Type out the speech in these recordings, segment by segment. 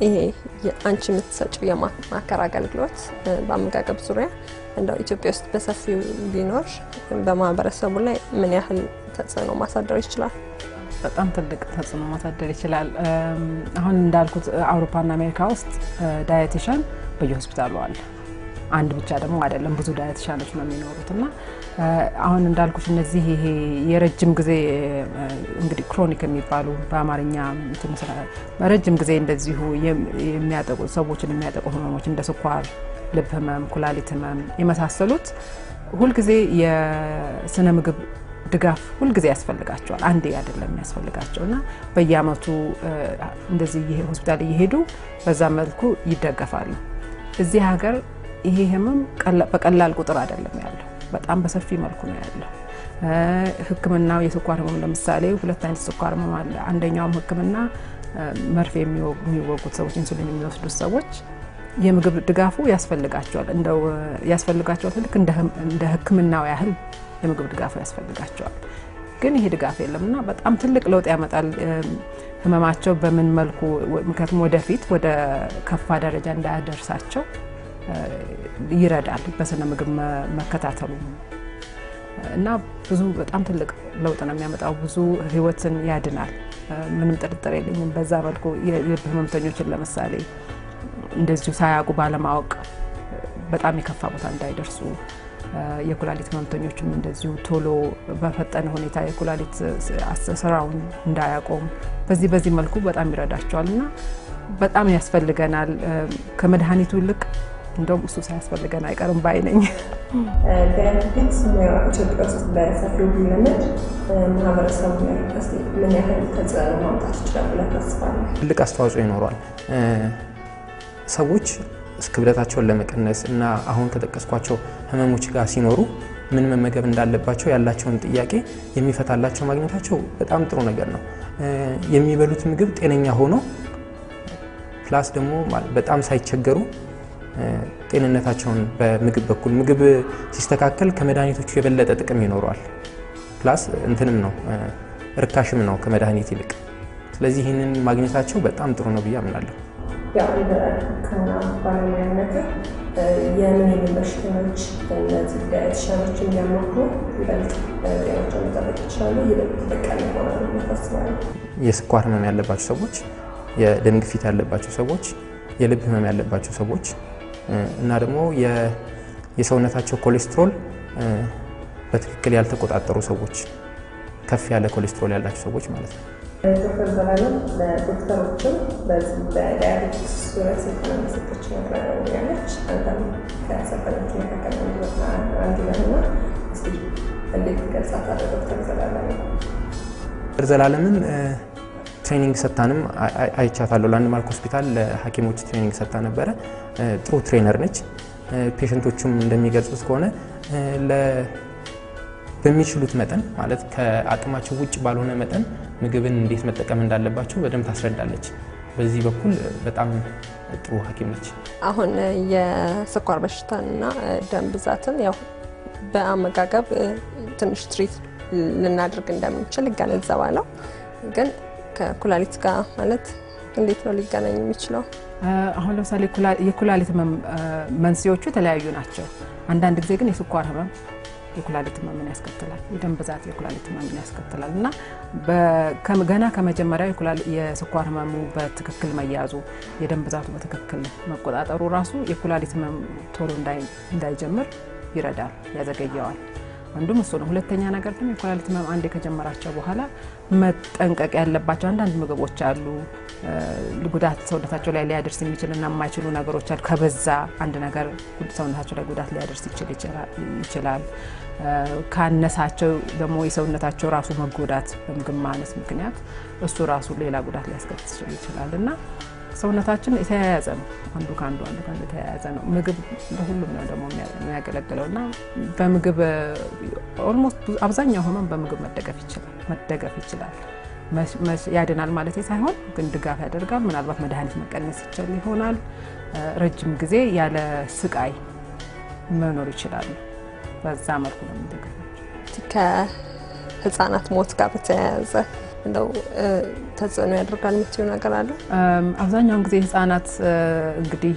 ይሄ አንቺ የምትሰጪው የማማከር አገልግሎት በአመጋገብ ዙሪያ እንደው ኢትዮጵያ ውስጥ በሰፊው ቢኖር በማህበረሰቡ ላይ ምን ያህል ተጽዕኖ ማሳደር ይችላል? በጣም ትልቅ ተጽዕኖ ማሳደር ይችላል። አሁን እንዳልኩት አውሮፓና አሜሪካ ውስጥ ዳየቲሻን በየሆስፒታሉ አለ። አንድ ብቻ ደግሞ አይደለም፣ ብዙ ዳየቲሻኖች ነው የሚኖሩት እና አሁን እንዳልኩት እነዚህ ይሄ የረጅም ጊዜ እንግዲህ ክሮኒክ የሚባሉ በአማርኛ ረጅም ጊዜ እንደዚሁ የሚያጠቁ ሰዎችን የሚያጠቁ ህመሞች እንደ ስኳር፣ ልብ ህመም፣ ኩላሊት ህመም የመሳሰሉት ሁልጊዜ የስነ ምግብ ድጋፍ ሁልጊዜ ያስፈልጋቸዋል። አንዴ አይደለም የሚያስፈልጋቸው እና በየአመቱ እንደዚህ ሆስፒታል እየሄዱ በዛ መልኩ ይደገፋሉ። እዚህ ሀገር ይሄ ህመም በቀላል ቁጥር አይደለም ያለው፣ በጣም በሰፊ መልኩ ነው ያለው። ህክምናው የስኳር ህመም ለምሳሌ ሁለት አይነት ስኳር ህመም አለ። አንደኛውም ህክምና መርፌ የሚወጉት ሰዎች፣ ኢንሱሊን የሚወስዱት ሰዎች የምግብ ድጋፉ ያስፈልጋቸዋል። እንደው ያስፈልጋቸዋል ልክ እንደ ህክምናው ያህል የምግብ ድጋፉ ያስፈልጋቸዋል። ግን ይሄ ድጋፍ የለም እና በጣም ትልቅ ለውጥ ያመጣል። ህመማቸው በምን መልኩ ምክንያቱም ወደፊት ወደ ከፋ ደረጃ እንዳያደርሳቸው ይረዳል። በስነ ምግብ መከታተሉ እና ብዙ በጣም ትልቅ ለውጥ ነው የሚያመጣው። ብዙ ህይወትን ያድናል። ምንም ጥርጥር የለኝም። በዛ መልኩ የልብ ህመምተኞችን ለምሳሌ እንደዚሁ ሳያውቁ ባለማወቅ በጣም የከፋ ቦታ እንዳይደርሱ የኩላሊት ህመምተኞችም እንደዚሁ ቶሎ በፈጠነ ሁኔታ የኩላሊት ስራውን እንዳያቆም በዚህ በዚህ መልኩ በጣም ይረዳቸዋል እና በጣም ያስፈልገናል። ከመድኃኒቱ ይልቅ እንደውም እሱ ሳያስፈልገን አይቀርም ባይ ነኝ። ዳያቤቲክስ ኢትዮጵያ ውስጥ በሰፊው ቢለመድ ማህበረሰቡ ላይ ምን ያህል ተጽዕኖ ማምጣት ይችላል ብለህ ታስባለህ? ትልቅ አስተዋጽኦ ይኖረዋል። ሰዎች ክብደታቸውን ለመቀነስ እና አሁን ከጠቀስኳቸው ህመሞች ጋር ሲኖሩ ምን መመገብ እንዳለባቸው ያላቸውን ጥያቄ የሚፈታላቸው ማግኘታቸው በጣም ጥሩ ነገር ነው። የሚበሉት ምግብ ጤነኛ ሆኖ ፕላስ ደግሞ በጣም ሳይቸገሩ ጤንነታቸውን በምግብ በኩል ምግብ ሲስተካከል ከመድኃኒቶቹ የበለጠ ጥቅም ይኖረዋል። ፕላስ እንትንም ነው ርካሽም ነው ከመድኃኒት ይልቅ። ስለዚህ ይህንን ማግኘታቸው በጣም ጥሩ ነው ብዬ አምናለሁ። ያው እንደ ሕክምና ባለሙያነት የምን የምን በሽተኞች እነዚህ ዳየቲሻኖች እንዲያማክሩ ይበልጥ ጤናቸውን መጠበቅ ይችላሉ፣ ይበልጥ ተጠቃሚ ይሆናሉ ብለህ ታስባለህ? የስኳር ህመም ያለባቸው ሰዎች፣ የደም ግፊት ያለባቸው ሰዎች፣ የልብ ህመም ያለባቸው ሰዎች እና ደግሞ የሰውነታቸው ኮሌስትሮል በትክክል ያልተቆጣጠሩ ሰዎች፣ ከፍ ያለ ኮሌስትሮል ያላቸው ሰዎች ማለት ነው። ዶክተር ዘላለም ለዶክተሮችም በዚህ በዳያቤቲክስ ዙሪያ ስልጠና መሰጠች ያለች አንተም ከሰልጠኞች መካከል አንዱ ነህና እስኪ እንዴት ገልጻታለህ ዶክተር ዘላለም? ዶክተር ዘላለምን ትሬኒንግ ሰጥታንም አይቻታለሁ። ላንድማርክ ሆስፒታል ለሐኪሞች ትሬኒንግ ሰጥታ ነበረ። ጥሩ ትሬነር ነች። ፔሸንቶቹም እንደሚገልጹት ከሆነ በሚችሉት መጠን ማለት ከአቅማቸው ውጭ ባልሆነ መጠን ምግብን እንዴት መጠቀም እንዳለባቸው በደንብ ታስረዳለች። በዚህ በኩል በጣም ጥሩ ሐኪም ነች። አሁን የስኳር በሽታና ደም ብዛትን ያው በአመጋገብ ትንሽ ትሪት ልናደርግ እንደምንችል ይገነዘባለሁ። ግን ከኩላሊት ጋር ማለት እንዴት ነው ሊገናኝ የሚችለው? አሁን ለምሳሌ የኩላሊት ህመም መንስኤዎቹ የተለያዩ ናቸው። አንዳንድ ጊዜ ግን የስኳር ህመም የኩላሊት ህመምን ያስከትላል። የደም ብዛት የኩላሊት ህመምን ያስከትላል እና ገና ከመጀመሪያው የስኳር ህመሙ በትክክል መያዙ የደም ብዛቱ በትክክል መቆጣጠሩ ራሱ የኩላሊት ህመም ቶሎ እንዳይጀምር ይረዳል፣ ያዘገየዋል። አንዱም እሱ ነው። ሁለተኛ ነገር ደግሞ የኩላሊት ህመም አንዴ ከጀመራቸው በኋላ መጠንቀቅ ያለባቸው አንዳንድ ምግቦች አሉ። ጉዳት ሰውነታቸው ላይ ሊያደርስ የሚችልና የማይችሉ ነገሮች አሉ። ከበዛ አንድ ነገር ሰውነታቸው ላይ ጉዳት ሊያደርስ ይችላል። ካነሳቸው ደግሞ የሰውነታቸው ራሱ መጎዳት በምግብ ማነስ ምክንያት እሱ ራሱ ሌላ ጉዳት ሊያስከትል ይችላል እና ሰውነታችን የተያያዘ ነው። አንዱ ከአንዱ አንዱ ከአንዱ የተያያዘ ነው። ምግብ ለሁሉም ነው ደግሞ የሚያገለግለው እና በምግብ ኦልሞስት አብዛኛው ህመም በምግብ መደገፍ ይችላል መደገፍ ይችላል። ያድናል ማለት ሳይሆን ግን ድጋፍ ያደርጋል። ምናልባት መድኃኒት መቀነስ ይችል ይሆናል። ረጅም ጊዜ ያለ ስቃይ መኖር ይችላሉ። በዛ መልኩ ነው የሚደገፋቸው። ከህፃናት ሞት ጋር በተያያዘ እንደው ተጽዕኖ ያደርጋል የምትይው ነገር አለ? አብዛኛውን ጊዜ ህጻናት እንግዲህ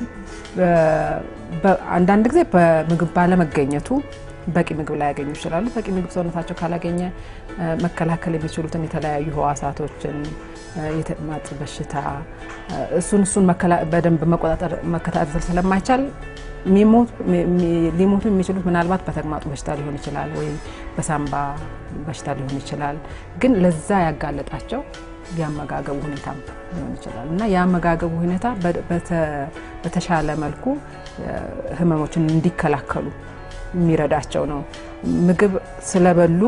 አንዳንድ ጊዜ በምግብ ባለመገኘቱ በቂ ምግብ ላያገኙ ይችላሉ። በቂ ምግብ ሰውነታቸው ካላገኘ መከላከል የሚችሉትን የተለያዩ ህዋሳቶችን የተቅማጥ በሽታ እሱን እሱን በደንብ መቆጣጠር መከታተል ስለማይቻል ሊሞቱ የሚችሉት ምናልባት በተቅማጡ በሽታ ሊሆን ይችላል፣ ወይም በሳምባ በሽታ ሊሆን ይችላል። ግን ለዛ ያጋለጣቸው የአመጋገቡ ሁኔታ ሊሆን ይችላል እና የአመጋገቡ ሁኔታ በተሻለ መልኩ ህመሞችን እንዲከላከሉ የሚረዳቸው ነው። ምግብ ስለበሉ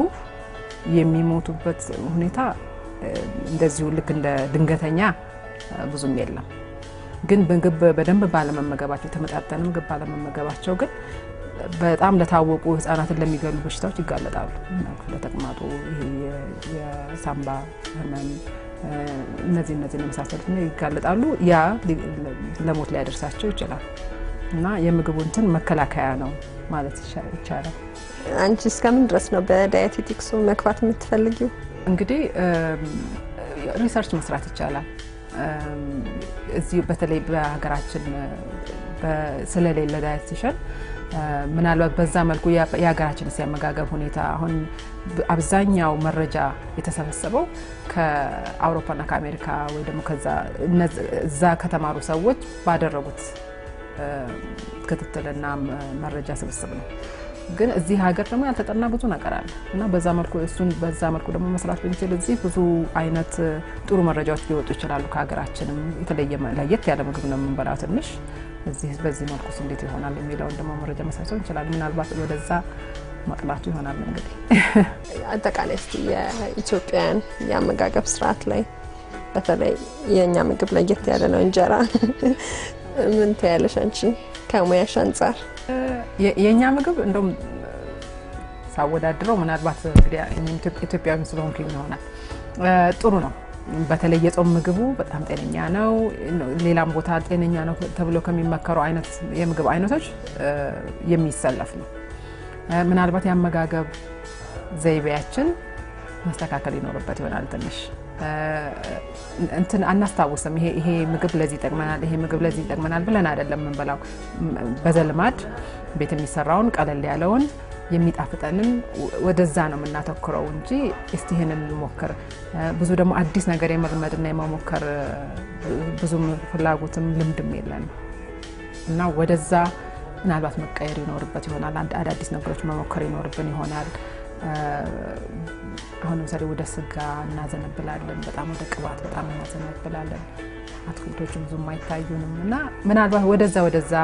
የሚሞቱበት ሁኔታ እንደዚሁ ልክ እንደ ድንገተኛ ብዙም የለም። ግን ምግብ በደንብ ባለመመገባቸው የተመጣጠነ ምግብ ባለመመገባቸው ግን በጣም ለታወቁ ህጻናትን ለሚገሉ በሽታዎች ይጋለጣሉ። ለተቅማጡ፣ የሳምባ ህመም እነዚህ እነዚህ የመሳሰሉት ይጋለጣሉ። ያ ለሞት ሊያደርሳቸው ይችላል እና የምግቡ እንትን መከላከያ ነው ማለት ይቻላል። አንቺ እስከምን ድረስ ነው በዳየቴቲክሱ መግባት የምትፈልጊው? እንግዲህ ሪሰርች መስራት ይቻላል። እዚህ በተለይ በሀገራችን ስለሌለ ዳየቲሽን ምናልባት በዛ መልኩ የሀገራችን የአመጋገብ ሁኔታ አሁን አብዛኛው መረጃ የተሰበሰበው ከአውሮፓና ከአሜሪካ ወይ ደግሞ እዛ ከተማሩ ሰዎች ባደረጉት ክትትልና መረጃ ስብስብ ነው። ግን እዚህ ሀገር ደግሞ ያልተጠና ብዙ ነገር አለ እና በዛ መልኩ እሱን በዛ መልኩ ደግሞ መስራት ብንችል እዚህ ብዙ አይነት ጥሩ መረጃዎች ሊወጡ ይችላሉ። ከሀገራችንም የተለየ ለየት ያለ ምግብ ነው የምንበላው ትንሽ እዚህ በዚህ መልኩስ እንዴት ይሆናል የሚለውን ደግሞ መረጃ መሰብሰብ እንችላለን። ምናልባት ወደዛ መቅናቱ ይሆናል። እንግዲህ አጠቃላይ እስኪ የኢትዮጵያን የአመጋገብ ስርዓት ላይ በተለይ የእኛ ምግብ ለየት ያለ ነው እንጀራ ምን ትያለሽ አንቺ ከሙያሽ አንጻር? የእኛ ምግብ እንደውም ሳወዳድረው ምናልባት እንግዲህ ኢትዮጵያዊ ስለሆንኩኝ ይሆናል ጥሩ ነው። በተለይ የጾም ምግቡ በጣም ጤነኛ ነው። ሌላም ቦታ ጤነኛ ነው ተብሎ ከሚመከሩ አይነት የምግብ አይነቶች የሚሰለፍ ነው። ምናልባት የአመጋገብ ዘይቤያችን መስተካከል ይኖርበት ይሆናል ትንሽ እንትን አናስታውስም። ይሄ ምግብ ለዚህ ይጠቅመናል፣ ይሄ ምግብ ለዚህ ይጠቅመናል ብለን አይደለም የምንበላው። በዘልማድ ቤት የሚሰራውን ቀለል ያለውን የሚጣፍጠንን ወደዛ ነው የምናተኩረው እንጂ እስቲ ይህንን እንሞክር። ብዙ ደግሞ አዲስ ነገር የመልመድና የመሞከር ብዙም ፍላጎትም ልምድም የለንም እና ወደዛ ምናልባት መቀየር ይኖርበት ይሆናል። አዳዲስ ነገሮች መሞከር ይኖርብን ይሆናል። አሁን ለምሳሌ ወደ ስጋ እናዘነብላለን፣ በጣም ወደ ቅባት በጣም እናዘነብላለን። አትክልቶቹ ብዙም አይታዩንም እና ምናልባት ወደዛ ወደዛ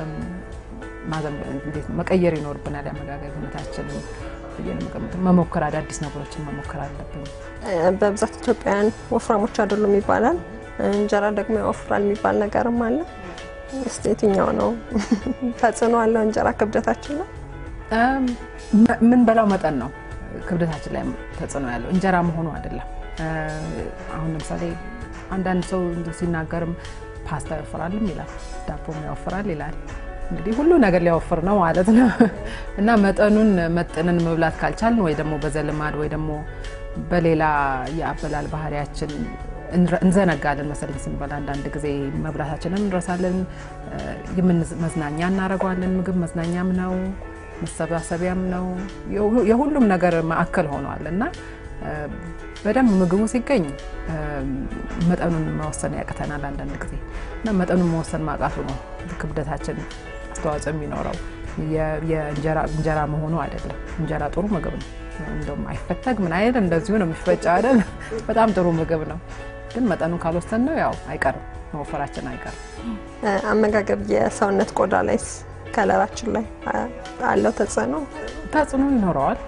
መቀየር ይኖርብናል። የአመጋገብ ሁኔታችንን መሞከር አዳዲስ ነገሮችን መሞከር አለብን። በብዛት ኢትዮጵያውያን ወፍራሞች አይደሉም ይባላል። እንጀራ ደግሞ ያወፍራል የሚባል ነገርም አለ። እስኪ የትኛው ነው ተጽዕኖ አለው? እንጀራ ክብደታችን ነው የምንበላው መጠን ነው ክብደታችን ላይ ተጽዕኖ ያለው እንጀራ መሆኑ አይደለም። አሁን ለምሳሌ አንዳንድ ሰው ሲናገርም ፓስታ ያወፍራልም ይላል፣ ዳቦም ያወፍራል ይላል። እንግዲህ ሁሉ ነገር ሊያወፍር ነው ማለት ነው እና መጠኑን መጥነን መብላት ካልቻልን ወይ ደግሞ በዘልማድ ወይ ደግሞ በሌላ የአበላል ባህሪያችን እንዘነጋለን መሰለኝ ስንበላ አንዳንድ ጊዜ መብላታችንን እንረሳለን። መዝናኛ እናደርገዋለን። ምግብ መዝናኛም ነው መሰባሰቢያም ነው። የሁሉም ነገር ማዕከል ሆኗል እና በደንብ ምግቡ ሲገኝ መጠኑን መወሰን ያቅተናል አንዳንድ ጊዜ እና መጠኑን መወሰን ማቃቱ ነው ክብደታችን አስተዋጽኦ የሚኖረው የእንጀራ መሆኑ አይደለም። እንጀራ ጥሩ ምግብ ነው። እንደውም አይፈተግ ምን አይደል እንደዚሁ ነው የሚፈጭ አይደል። በጣም ጥሩ ምግብ ነው። ግን መጠኑን ካልወሰን ነው ያው አይቀርም መወፈራችን አይቀርም። አመጋገብ የሰውነት ቆዳ ላይ ከለራችን ላይ አለው ተጽዕኖ ተጽዕኖ ይኖረዋል።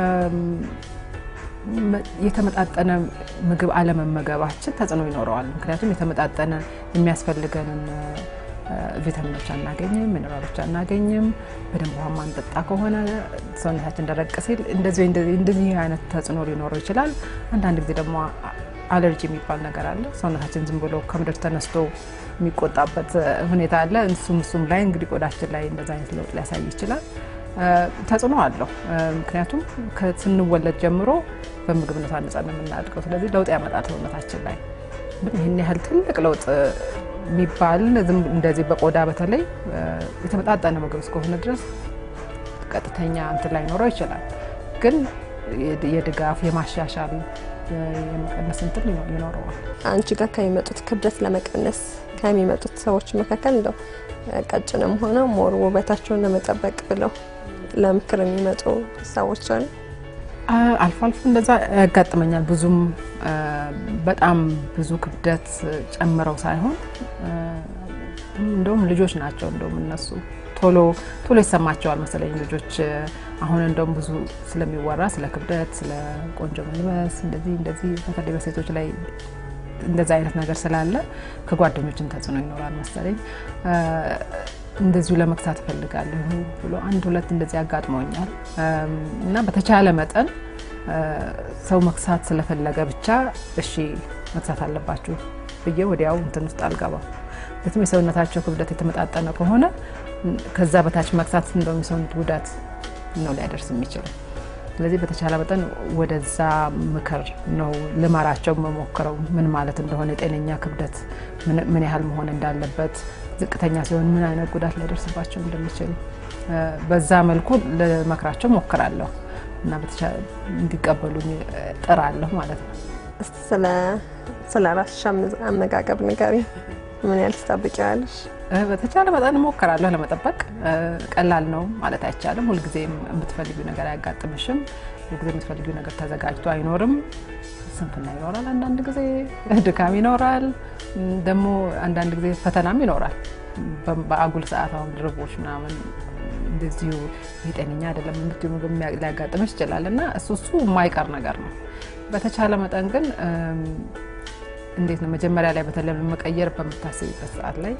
የተመጣጠነ ምግብ አለመመገባችን ተጽዕኖ ይኖረዋል። ምክንያቱም የተመጣጠነ የሚያስፈልገንን ቪታሚኖች አናገኝም፣ ሚነራሎች አናገኝም። በደንብ ውሃ ማንጠጣ ከሆነ ሰውነታችን ደረቅ ሲል እንደዚህ አይነት ተጽዕኖ ሊኖረው ይችላል። አንዳንድ ጊዜ ደግሞ አለርጂ የሚባል ነገር አለ። ሰውነታችን ዝም ብሎ ከምድር ተነስቶ የሚቆጣበት ሁኔታ አለ። እሱም እሱም ላይ እንግዲህ ቆዳችን ላይ እንደዚ አይነት ለውጥ ሊያሳይ ይችላል። ተጽዕኖ አለው። ምክንያቱም ስንወለድ ጀምሮ በምግብነት አንጸን ነው የምናድገው። ስለዚህ ለውጥ ያመጣል ሰውነታችን ላይ ይህን ያህል ትልቅ ለውጥ የሚባል እንደዚህ በቆዳ በተለይ የተመጣጠነ ምግብ እስከሆነ ድረስ ቀጥተኛ እንትን ላይኖረው ይችላል። ግን የድጋፍ የማሻሻል የመቀነስ እንትን ይኖረዋል። አንቺ ጋር ከሚመጡት ክብደት ለመቀነስ ከሚመጡት ሰዎች መካከል እንደው ቀጭንም ሆነ ሞር ውበታቸውን ለመጠበቅ ብለው ለምክር የሚመጡ ሰዎች አሉ? አልፎ አልፎ እንደዛ ያጋጥመኛል። ብዙም በጣም ብዙ ክብደት ጨምረው ሳይሆን እንደውም ልጆች ናቸው እንደውም እነሱ ቶሎ ቶሎ ይሰማቸዋል መሰለኝ ልጆች። አሁን እንደውም ብዙ ስለሚወራ ስለ ክብደት፣ ስለ ቆንጆ መልበስ እንደዚህ እንደዚህ በተለይ በሴቶች ላይ እንደዚ አይነት ነገር ስላለ ከጓደኞችም ተጽዕኖ ይኖራል መሰለኝ እንደዚሁ ለመግታት እፈልጋለሁ ብሎ አንድ ሁለት እንደዚህ አጋጥመውኛል እና በተቻለ መጠን ሰው መግሳት ስለፈለገ ብቻ እሺ መግሳት አለባችሁ ብዬ ወዲያው እንትን ውስጥ አልገባም። በትም የሰውነታቸው ክብደት የተመጣጠነ ከሆነ ከዛ በታች መግሳት እንደውም የሰውነት ጉዳት ነው ሊያደርስ የሚችለው። ስለዚህ በተቻለ መጠን ወደዛ ምክር ነው ልመራቸው መሞክረው ምን ማለት እንደሆነ የጤነኛ ክብደት ምን ያህል መሆን እንዳለበት ዝቅተኛ ሲሆን ምን አይነት ጉዳት ሊያደርስባቸው እንደሚችል በዛ መልኩ ልመክራቸው ሞክራለሁ እና እንዲቀበሉኝ ጥራለሁ ማለት ነው። እስቲ ስለ ራስሽ አመጋገብ ንገሪኝ። ምን ያህል ትጠብቂዋለሽ? በተቻለ መጠን እሞክራለሁ ለመጠበቅ። ቀላል ነው ማለት አይቻልም። ሁልጊዜም የምትፈልጊው ነገር አያጋጥምሽም። ሁልጊዜ የምትፈልጊው ነገር ተዘጋጅቶ አይኖርም። ስንፍና ይኖራል፣ አንዳንድ ጊዜ ድካም ይኖራል፣ ደግሞ አንዳንድ ጊዜ ፈተናም ይኖራል። በአጉል ሰዓት አሁን ድርቦች ምናምን እንደዚሁ የጤነኛ አይደለም የምትይው ምግብ ሊያጋጥምሽ ይችላል እና እሱ እሱ የማይቀር ነገር ነው። በተቻለ መጠን ግን እንዴት ነው መጀመሪያ ላይ በተለይ መቀየር በምታስቢበት ሰዓት ላይ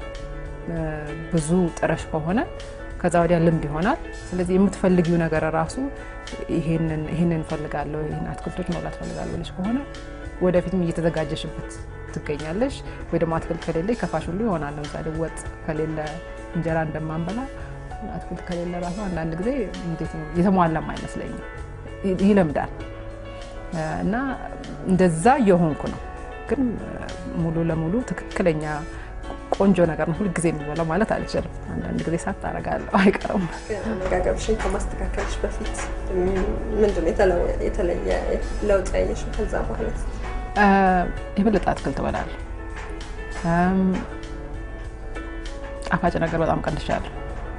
ብዙ ጥረሽ ከሆነ ከዛ ወዲያ ልምድ ይሆናል። ስለዚህ የምትፈልጊው ነገር ራሱ ይሄንን እፈልጋለሁ ይህን አትክልቶች መብላት እፈልጋለሁ ብለሽ ከሆነ ወደፊትም እየተዘጋጀሽበት ትገኛለሽ። ወይ ደግሞ አትክልት ከሌለ ከፋሽ ሁሉ ይሆናል። ለምሳሌ ወጥ ከሌለ እንጀራ እንደማንበላ አትክልት ከሌለ ራሱ አንዳንድ ጊዜ እንዴት ነው የተሟላም አይመስለኝም። ይለምዳል እና እንደዛ እየሆንኩ ነው። ግን ሙሉ ለሙሉ ትክክለኛ ቆንጆ ነገር ነው ሁልጊዜ የሚበላው ማለት አልችልም። አንዳንድ ጊዜ ሳት አደርጋለሁ አይቀርም። አመጋገብሽን ከማስተካከልሽ በፊት ምንድን ነው የተለየ ለውጥ ያየሽው? ከዛ በኋላ የበለጠ አትክልት እበላለሁ። ጣፋጭ ነገር በጣም ቀንሻለሁ።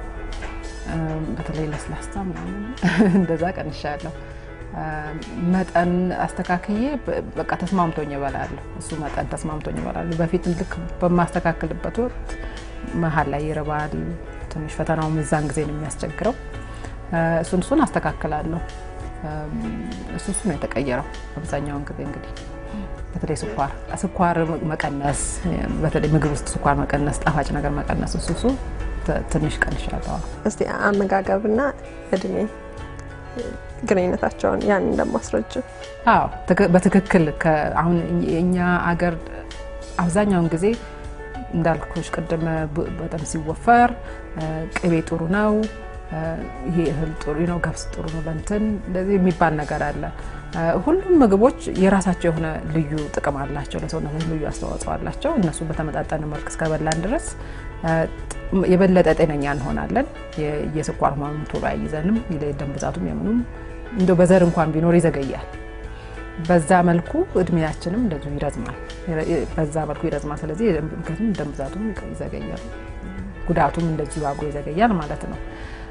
በተለይ ለስላሳ ምናምን እንደዛ ቀንሻለሁ። መጠን አስተካክዬ በቃ ተስማምቶኝ እበላለሁ። እሱ መጠን ተስማምቶኝ እበላለሁ። በፊት ልክ በማስተካከልበት ወቅት መሀል ላይ ይርባል ትንሽ ፈተናውም እዛን ጊዜ ነው የሚያስቸግረው። እሱን እሱን አስተካክላለሁ። እሱ እሱ ነው የተቀየረው አብዛኛውን ጊዜ እንግዲህ በተለይ ስኳር ስኳር መቀነስ፣ በተለይ ምግብ ውስጥ ስኳር መቀነስ፣ ጣፋጭ ነገር መቀነስ እሱ እሱ ትንሽ ቀንሻለሁ። እስቲ አመጋገብና እድሜ ግንኙነታቸውን ያን እንደማስረጅ አዎ በትክክል አሁን የእኛ አገር አብዛኛውን ጊዜ እንዳልኩሽ ቅድም በጣም ሲወፈር ቅቤ ጥሩ ነው፣ ይሄ እህል ጥሩ ነው፣ ገብስ ጥሩ ነው ለእንትን እንደዚህ የሚባል ነገር አለ። ሁሉም ምግቦች የራሳቸው የሆነ ልዩ ጥቅም አላቸው፣ ለሰውነት ልዩ አስተዋጽኦ አላቸው። እነሱ በተመጣጠነ መልክ እስከበላን ድረስ የበለጠ ጤነኛ እንሆናለን። የስኳር ህመም ቶሎ አይይዘንም፣ የደም ብዛቱም የምኑም እንደው በዘር እንኳን ቢኖር ይዘገያል። በዛ መልኩ እድሜያችንም እንደዚሁ ይረዝማል። በዛ መልኩ ይረዝማል። ስለዚህ ምክንያቱም ደም ብዛቱም ይዘገያል፣ ጉዳቱም እንደዚሁ አብሮ ይዘገያል ማለት ነው።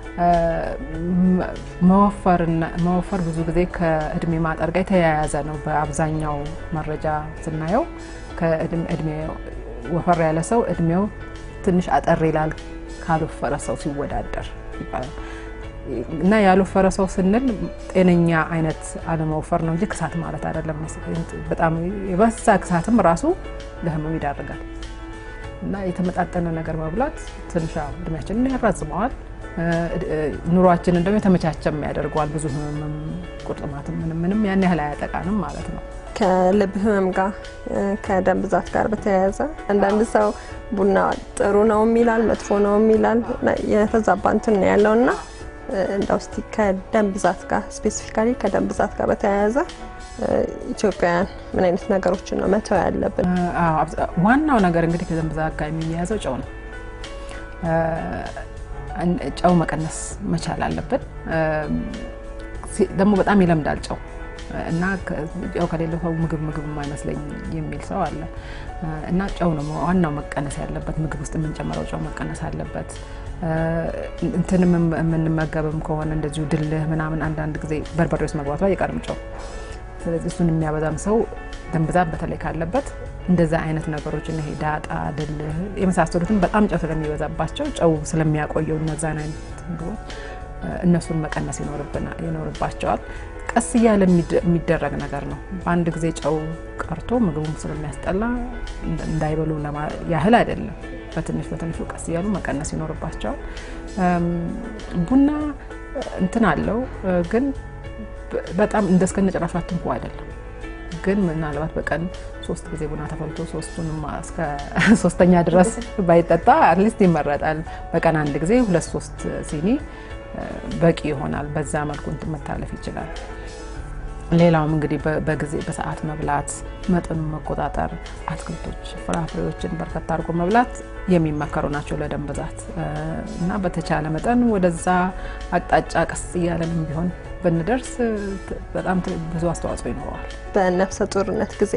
መወፈር ብዙ ጊዜ ከእድሜ ማጠር ጋር የተያያዘ ነው። በአብዛኛው መረጃ ስናየው ከእድሜ ወፈር ያለ ሰው እድሜው ትንሽ አጠር ይላል ካልወፈረ ሰው ሲወዳደር ይባላል። እና ያልወፈረ ሰው ስንል ጤነኛ አይነት አለመወፈር ነው እንጂ ክሳት ማለት አይደለም። በጣም የበዛ ክሳትም ራሱ ለህመም ይዳርጋል። እና የተመጣጠነ ነገር መብላት ትንሽ እድሜያችንን ያራዝመዋል። ኑሯችንን ደግሞ የተመቻቸም ያደርገዋል። ብዙ ህመምም ቁርጥማትም ምንም ምንም ያን ያህል አያጠቃንም ማለት ነው። ከልብ ህመም ጋር ከደም ብዛት ጋር በተያያዘ አንዳንድ ሰው ቡና ጥሩ ነው የሚላል፣ መጥፎ ነው የሚላል የተዛባ እንትን ነው ያለው እና እንደው እስቲ ከደም ብዛት ጋር ስፔሲፊካሊ ከደም ብዛት ጋር በተያያዘ ኢትዮጵያውያን ምን አይነት ነገሮችን ነው መተው ያለብን? ዋናው ነገር እንግዲህ ከደም ብዛት ጋር የሚያያዘው ጨው ነው። ጨው መቀነስ መቻል አለብን። ደግሞ በጣም ይለምዳል ጨው እና ጨው ከሌለው ሰው ምግብ ምግብ የማይመስለኝ የሚል ሰው አለ እና ጨው ነው ዋናው መቀነስ ያለበት። ምግብ ውስጥ የምንጨምረው ጨው መቀነስ አለበት። እንትንም የምንመገብም ከሆነ እንደዚሁ ድልህ ምናምን አንዳንድ ጊዜ በርበሬ ውስጥ መግባቱ አይቀርም ጨው። ስለዚህ እሱን የሚያበዛም ሰው ደም ብዛት በተለይ ካለበት እንደዛ አይነት ነገሮችን ይሄ ዳጣ፣ ድልህ የመሳሰሉትን በጣም ጨው ስለሚበዛባቸው ጨው ስለሚያቆየው እነዛን አይነት ምግቦች እነሱን መቀነስ ይኖርባቸዋል። ቀስ እያለ የሚደረግ ነገር ነው። በአንድ ጊዜ ጨው ቀርቶ ምግቡም ስለሚያስጠላ እንዳይበሉ ያህል አይደለም። በትንሽ በትንሹ ቀስ እያሉ መቀነስ ይኖርባቸዋል። ቡና እንትን አለው ግን በጣም እንደ እስከነ ጭራሹ አትንኩ አይደለም። ግን ምናልባት በቀን ሶስት ጊዜ ቡና ተፈልቶ ሶስቱንም እስከ ሶስተኛ ድረስ ባይጠጣ አትሊስት ይመረጣል። በቀን አንድ ጊዜ ሁለት ሶስት ሲኒ በቂ ይሆናል። በዛ መልኩ እንትን መታለፍ ይችላል። ሌላውም እንግዲህ በጊዜ በሰዓት መብላት፣ መጠኑን መቆጣጠር፣ አትክልቶች፣ ፍራፍሬዎችን በርከት አድርጎ መብላት የሚመከሩ ናቸው ለደም ብዛት እና በተቻለ መጠን ወደዛ አቅጣጫ ቀስ እያለንም ቢሆን ብንደርስ በጣም ብዙ አስተዋጽኦ ይኖረዋል። በነፍሰ ጡርነት ጊዜ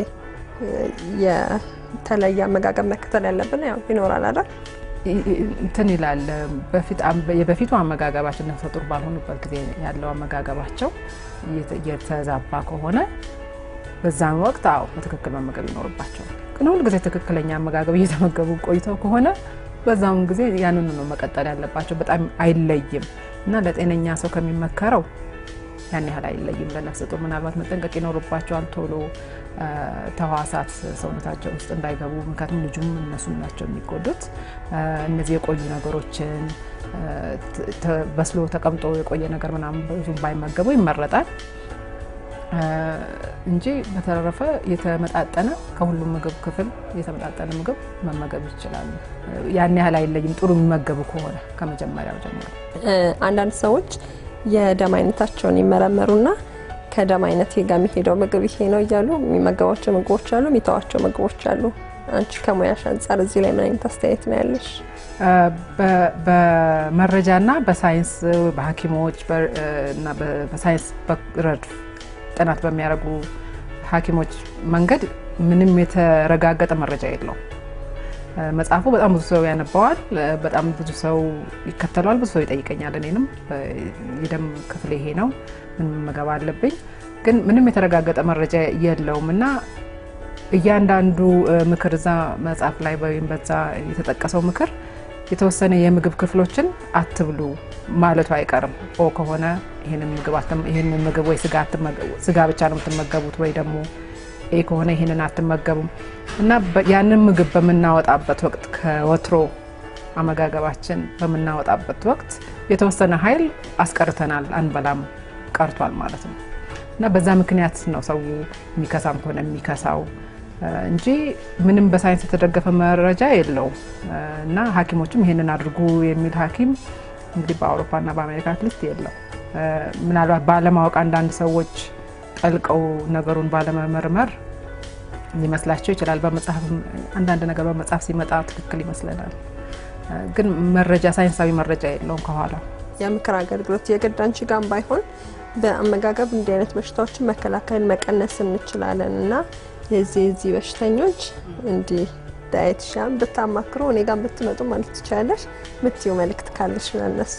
የተለየ አመጋገብ መከተል ያለብን ያው ይኖራል አይደል? እንትን ይላል የበፊቱ አመጋገባችን ነፍሰ ጡር ባልሆኑበት ጊዜ ያለው አመጋገባቸው የተዛባ ከሆነ በዛን ወቅት አዎ በትክክል መመገብ ይኖርባቸዋል። ግን ሁል ጊዜ ትክክለኛ አመጋገብ እየተመገቡ ቆይተው ከሆነ በዛውን ጊዜ ያንኑ ነው መቀጠል ያለባቸው። በጣም አይለይም እና ለጤነኛ ሰው ከሚመከረው ያን ያህል አይለይም። ለነፍሰ ጡር ምናልባት መጠንቀቅ ይኖርባቸዋል ቶሎ ተዋሳት ሰውነታቸው ውስጥ እንዳይገቡ። ምክንያቱም ልጁም እነሱም ናቸው የሚጎዱት። እነዚህ የቆዩ ነገሮችን በስሎ ተቀምጦ የቆየ ነገር ምናምን ብዙም ባይመገቡ ይመረጣል እንጂ በተረፈ የተመጣጠነ ከሁሉም ምግብ ክፍል የተመጣጠነ ምግብ መመገብ ይችላሉ። ያን ያህል አይለይም ጥሩ የሚመገቡ ከሆነ ከመጀመሪያው ጀምሮ። አንዳንድ ሰዎች የደም አይነታቸውን ይመረመሩና ከደም አይነት ጋር የሚሄደው ምግብ ይሄ ነው እያሉ የሚመገቧቸው ምግቦች አሉ፣ የሚተዋቸው ምግቦች አሉ። አንቺ ከሙያሽ አንጻር እዚህ ላይ ምን አይነት አስተያየት ነው ያለሽ? በመረጃና በሳይንስ በሐኪሞች እና በሳይንስ ረድፍ ጥናት በሚያደርጉ ሐኪሞች መንገድ ምንም የተረጋገጠ መረጃ የለውም። መጽሐፉ በጣም ብዙ ሰው ያነባዋል፣ በጣም ብዙ ሰው ይከተለዋል፣ ብዙ ሰው ይጠይቀኛል። እኔንም የደም ክፍል ይሄ ነው ምን መመገብ አለብኝ፣ ግን ምንም የተረጋገጠ መረጃ የለውም እና እያንዳንዱ ምክር እዛ መጽሐፍ ላይ ወይም በዛ የተጠቀሰው ምክር የተወሰነ የምግብ ክፍሎችን አትብሉ ማለቱ አይቀርም። ኦ ከሆነ ይህንን ምግብ ወይ ስጋ ብቻ ነው የምትመገቡት ወይ ደግሞ ኤ ከሆነ ይህንን አትመገቡም እና ያንን ምግብ በምናወጣበት ወቅት ከወትሮ አመጋገባችን በምናወጣበት ወቅት የተወሰነ ኃይል አስቀርተናል፣ አንበላም ቀርቷል ማለት ነው እና በዛ ምክንያት ነው ሰው የሚከሳም ከሆነ የሚከሳው እንጂ ምንም በሳይንስ የተደገፈ መረጃ የለውም እና ሐኪሞችም ይሄንን አድርጉ የሚል ሐኪም እንግዲህ በአውሮፓና በአሜሪካ አትሊስት የለም። ምናልባት ባለማወቅ አንዳንድ ሰዎች ጠልቀው ነገሩን ባለመመርመር ሊመስላቸው ይችላል። በመጽሐፍ አንዳንድ ነገር በመጽሐፍ ሲመጣ ትክክል ይመስለናል፣ ግን መረጃ ሳይንሳዊ መረጃ የለውም ከኋላ። የምክር አገልግሎት የግድ አንቺ ጋር ባይሆን በአመጋገብ እንዲህ አይነት በሽታዎችን መከላከል መቀነስ እንችላለን እና የዚህ የዚህ በሽተኞች እንዲህ ዳየትሻን ብታማክሩ እኔ ጋር ብትመጡ ማለት ትችላለሽ። ምትይው መልእክት ካለሽ ለነሱ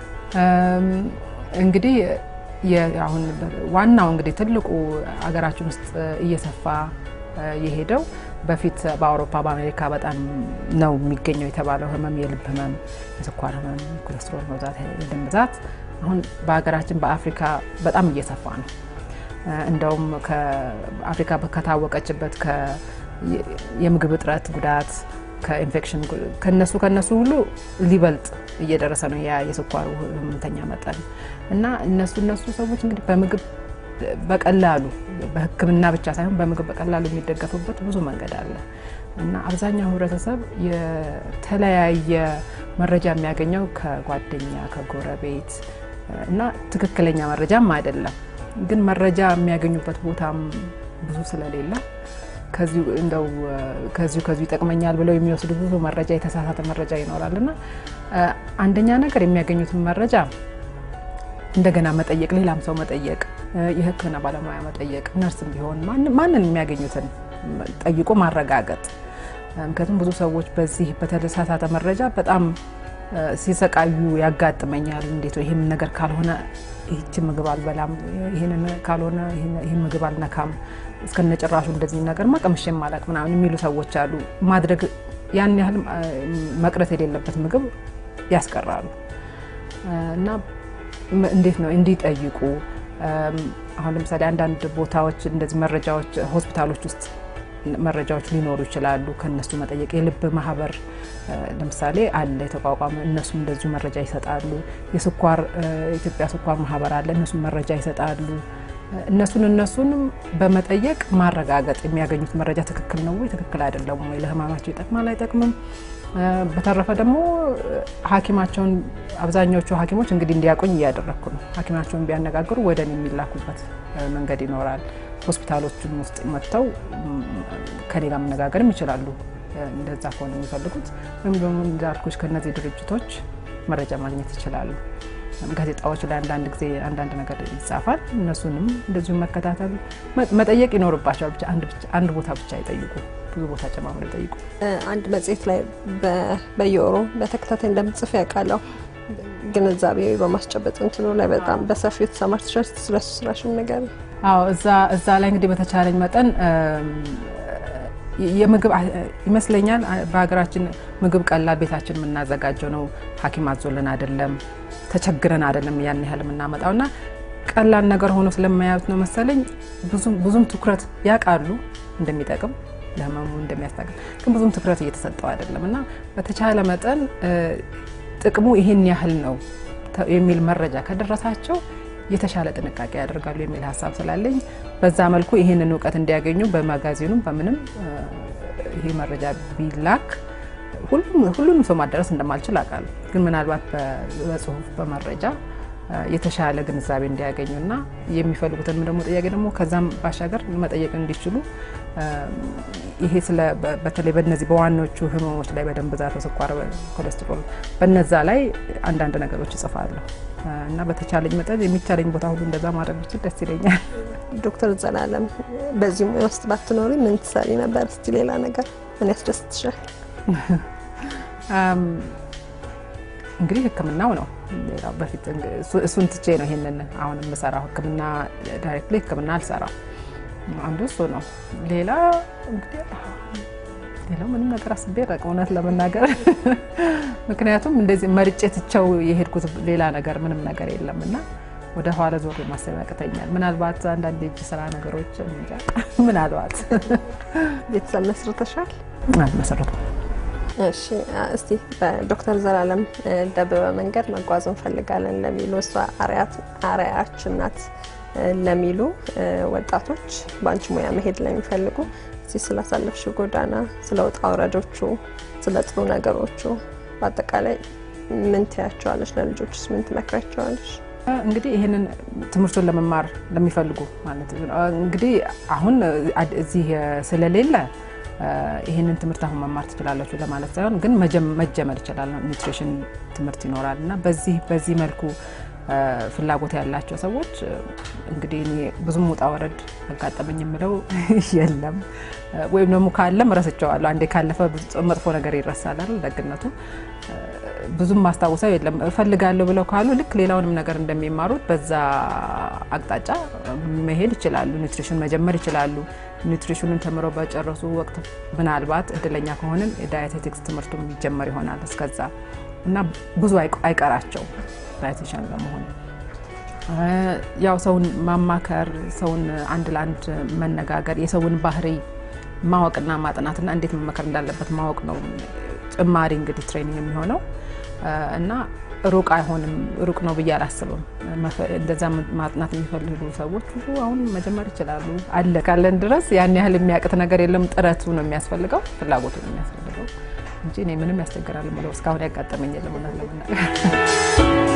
እንግዲህ አሁን ዋናው እንግዲህ ትልቁ ሀገራችን ውስጥ እየሰፋ የሄደው በፊት በአውሮፓ በአሜሪካ በጣም ነው የሚገኘው የተባለው ህመም የልብ ህመም፣ የስኳር ህመም፣ ኮሌስትሮል መብዛት፣ የደም ብዛት አሁን በሀገራችን በአፍሪካ በጣም እየሰፋ ነው። እንደውም ከአፍሪካ ከታወቀችበት የምግብ እጥረት ጉዳት ከኢንፌክሽን ከነሱ ከነሱ ሁሉ ሊበልጥ እየደረሰ ነው ያ የስኳሩ ህመምተኛ መጠን እና እነሱ እነሱ ሰዎች እንግዲህ በምግብ በቀላሉ በሕክምና ብቻ ሳይሆን በምግብ በቀላሉ የሚደገፉበት ብዙ መንገድ አለ እና አብዛኛው ህብረተሰብ የተለያየ መረጃ የሚያገኘው ከጓደኛ፣ ከጎረቤት እና ትክክለኛ መረጃም አይደለም። ግን መረጃ የሚያገኙበት ቦታም ብዙ ስለሌለ ከዚሁ እንደው ከዚሁ ከዚሁ ይጠቅመኛል ብለው የሚወስዱ ብዙ መረጃ የተሳሳተ መረጃ ይኖራል እና አንደኛ ነገር የሚያገኙትን መረጃ እንደገና መጠየቅ፣ ሌላም ሰው መጠየቅ፣ የሕክምና ባለሙያ መጠየቅ፣ ነርስም ቢሆን ማንን የሚያገኙትን ጠይቆ ማረጋገጥ። ምክንያቱም ብዙ ሰዎች በዚህ በተሳሳተ መረጃ በጣም ሲሰቃዩ ያጋጥመኛል። እንዴት ይህን ነገር ካልሆነ ይህችን ምግብ አልበላም፣ ይህንን ካልሆነ ይህን ምግብ አልነካም፣ እስከነጭራሹ እንደዚህ ነገር ቀምሼ ማላቅ ምናምን የሚሉ ሰዎች አሉ። ማድረግ ያን ያህል መቅረት የሌለበት ምግብ ያስቀራሉ እና እንዴት ነው እንዲጠይቁ አሁን ለምሳሌ አንዳንድ ቦታዎች እንደዚህ መረጃዎች ሆስፒታሎች ውስጥ መረጃዎች ሊኖሩ ይችላሉ። ከነሱ መጠየቅ የልብ ማህበር ለምሳሌ አለ የተቋቋመ፣ እነሱም እንደዚሁ መረጃ ይሰጣሉ። የስኳር ኢትዮጵያ ስኳር ማህበር አለ፣ እነሱም መረጃ ይሰጣሉ። እነሱን እነሱንም በመጠየቅ ማረጋገጥ የሚያገኙት መረጃ ትክክል ነው ወይ ትክክል አይደለም ወይ፣ ለህመማቸው ይጠቅማል አይጠቅምም። በተረፈ ደግሞ ሐኪማቸውን አብዛኛዎቹ ሐኪሞች እንግዲህ እንዲያቆኝ እያደረግኩ ነው። ሐኪማቸውን ቢያነጋግሩ ወደ እኔ የሚላኩበት መንገድ ይኖራል። ሆስፒታሎችም ውስጥ መጥተው ከኔ ጋር መነጋገርም ይችላሉ፣ እንደዛ ከሆነ የሚፈልጉት ወይም ደግሞ እንዳልኩሽ ከእነዚህ ድርጅቶች መረጃ ማግኘት ይችላሉ። ጋዜጣዎች ላይ አንዳንድ ጊዜ አንዳንድ ነገር ይጻፋል። እነሱንም እንደዚሁ መከታተል መጠየቅ ይኖርባቸዋል። ብቻ አንድ ቦታ ብቻ አይጠይቁ፣ ብዙ ቦታ ጨማምሮ ይጠይቁ። አንድ መጽሔት ላይ በየወሩ በተከታታይ እንደምጽፍ ያውቃለሁ። ግንዛቤ በማስጨበጥ እንትኑ ላይ በጣም በሰፊው ተሰማርተሻል። ስለሱ ስራሽን ነገር አዎ እዛ ላይ እንግዲህ በተቻለኝ መጠን የምግብ ይመስለኛል በሀገራችን ምግብ ቀላል ቤታችን የምናዘጋጀው ነው። ሐኪም አዞልን አይደለም ተቸግረን አይደለም ያን ያህል የምናመጣው እና ቀላል ነገር ሆኖ ስለማያዩት ነው መሰለኝ ብዙም ትኩረት ያውቃሉ እንደሚጠቅም ለህመሙ እንደሚያስታግል ግን ብዙም ትኩረት እየተሰጠው አይደለም እና በተቻለ መጠን ጥቅሙ ይሄን ያህል ነው የሚል መረጃ ከደረሳቸው የተሻለ ጥንቃቄ ያደርጋሉ የሚል ሀሳብ ስላለኝ በዛ መልኩ ይህንን እውቀት እንዲያገኙ በማጋዚኑም በምንም ይሄ መረጃ ቢላክ ሁሉንም ሰው ማዳረስ እንደማልችል አውቃለሁ። ግን ምናልባት በጽሁፍ በመረጃ የተሻለ ግንዛቤ እንዲያገኙና የሚፈልጉትን ደግሞ ጥያቄ ደግሞ ከዛም ባሻገር መጠየቅ እንዲችሉ ይሄ ስለ በተለይ በነዚህ በዋናዎቹ ህመሞች ላይ በደም ብዛት፣ በስኳር፣ ኮሌስትሮል በነዛ ላይ አንዳንድ ነገሮች እጽፋለሁ እና በተቻለኝ መጠን የሚቻለኝ ቦታ ሁሉ እንደዛ ማድረግ ብችል ደስ ይለኛል። ዶክተር ዘላለም በዚህ ሙያ ውስጥ ባትኖሪ ምን ትሰሪ ነበር? እስቲ ሌላ ነገር ምን ያስደስትሻል? እንግዲህ ሕክምናው ነው። ሌላው በፊት እሱን ትቼ ነው ይሄንን አሁን የምሰራው። ሕክምና ዳይሬክትሊ ሕክምና አልሰራም። አንዱ እሱ ነው። ሌላ እንግዲህ ሌላው ምንም ነገር አስቤ ረቅ እውነት ለመናገር ምክንያቱም እንደዚህ መርጬ ትቸው የሄድኩት ሌላ ነገር ምንም ነገር የለም እና ወደ ኋላ ዞር ማሰብ ያቅተኛል። ምናልባት አንዳንድ የእጅ ስራ ነገሮች እንጃ ምናልባት ቤተሰብ መስርተሻል? መሰረቱ እሺ እስቲ በዶክተር ዘላለም ደበበ መንገድ መጓዝ እንፈልጋለን ለሚሉ እሷ አርአያችን ናት ለሚሉ ወጣቶች በአንቺ ሙያ መሄድ ለሚፈልጉ እስቲ ስላሳለፍሽው ጎዳና፣ ስለ ውጣ ውረዶቹ፣ ስለ ጥሩ ነገሮቹ በአጠቃላይ ምን ትያቸዋለች? ለልጆችስ ምን ትመክራቸዋለች? እንግዲህ ይህንን ትምህርቱን ለመማር ለሚፈልጉ ማለት እንግዲህ አሁን እዚህ ስለሌለ ይህንን ትምህርት አሁን መማር ትችላላችሁ ለማለት ሳይሆን ግን መጀመር ይችላል። ኒውትሪሽን ትምህርት ይኖራል እና በዚህ በዚህ መልኩ ፍላጎት ያላቸው ሰዎች እንግዲህ እኔ ብዙም ውጣ ወረድ አጋጠመኝ የምለው የለም፣ ወይም ደግሞ ካለም ረስቸዋለሁ። አንዴ ካለፈ መጥፎ ነገር ይረሳል አይደል? ደግነቱ ብዙም ማስታውሰው የለም። እፈልጋለሁ ብለው ካሉ ልክ ሌላውንም ነገር እንደሚማሩት በዛ አቅጣጫ መሄድ ይችላሉ። ኒውትሪሽን መጀመር ይችላሉ። ኒውትሪሽኑን ተምረው በጨረሱ ወቅት ምናልባት እድለኛ ከሆንን የዳየቴቲክስ ትምህርቱ የሚጀመር ይሆናል እስከዛ እና ብዙ አይቀራቸው ዳየቴሽን ለመሆን ያው ሰውን ማማከር፣ ሰውን አንድ ለአንድ መነጋገር፣ የሰውን ባህሪ ማወቅና ማጥናትና እንዴት መመከር እንዳለበት ማወቅ ነው ጭማሪ እንግዲህ ትሬኒንግ የሚሆነው እና ሩቅ አይሆንም። ሩቅ ነው ብዬ አላስብም። እንደዛ ማጥናት የሚፈልጉ ሰዎች ሁሉ አሁን መጀመር ይችላሉ። አለ ካለን ድረስ ያን ያህል የሚያቅት ነገር የለም። ጥረቱ ነው የሚያስፈልገው፣ ፍላጎቱ ነው የሚያስፈልገው እንጂ እኔ ምንም ያስቸግራል ብለው እስካሁን ያጋጠመኝ የለም እውነት ለመናገር